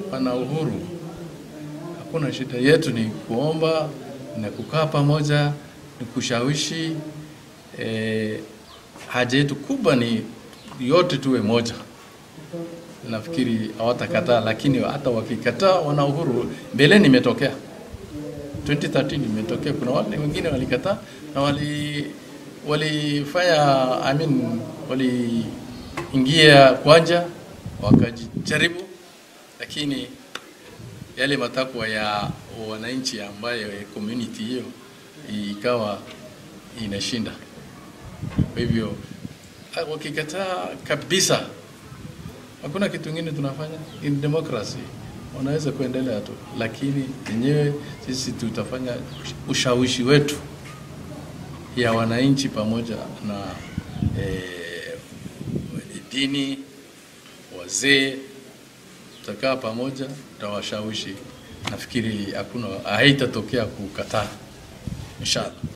wana uhuru, hakuna shida. Yetu ni kuomba na kukaa pamoja, ni kushawishi. E, haja yetu kubwa ni yote tuwe moja. Nafikiri hawatakataa, lakini hata wakikataa, wana uhuru. Mbeleni imetokea 2013 imetokea, kuna wale wengine walikataa na wali walifanya I mean, waliingia kwanja wakajaribu, lakini yale matakwa ya wananchi ambayo community hiyo ikawa inashinda. Kwa hivyo wakikataa kabisa, hakuna kitu kingine tunafanya. In democracy wanaweza kuendelea tu, lakini yenyewe sisi tutafanya ushawishi wetu ya wananchi pamoja na eh, dini, wazee, tutakaa pamoja, tutawashawishi. Nafikiri hakuna haitatokea kukataa, inshallah.